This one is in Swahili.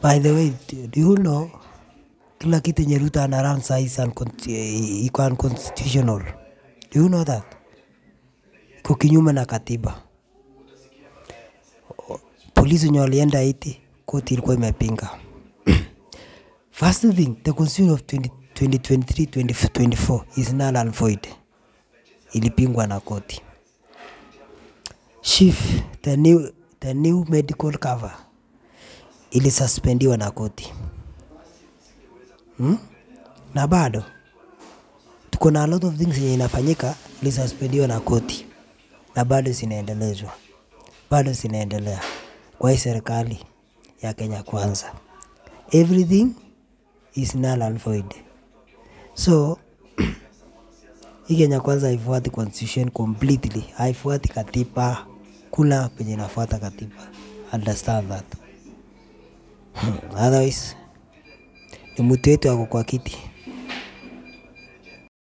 By the way, do you know kila kitu yenye Ruto ana run saa hii is uncon- eh, iko unconstitutional. Do you know that? Iko kinyume na katiba. Polisi wenye walienda Haiti, koti ilikuwa imepinga. First thing, the constitution of 20, 2023 2024 is null and void. Ilipingwa na koti. Chief, the new, the new medical cover ilisuspendiwa na koti hmm? na bado tuko na a lot of things yenye inafanyika ilisuspendiwa na koti na bado zinaendelezwa, bado zinaendelea kwa hii serikali ya Kenya Kwanza. Everything is null and void. So hii Kenya Kwanza haifuati constitution completely, haifuati katiba, kuna penye inafuata katiba. Understand that. Hmm. Otherwise ni mtu wetu ako kwa kiti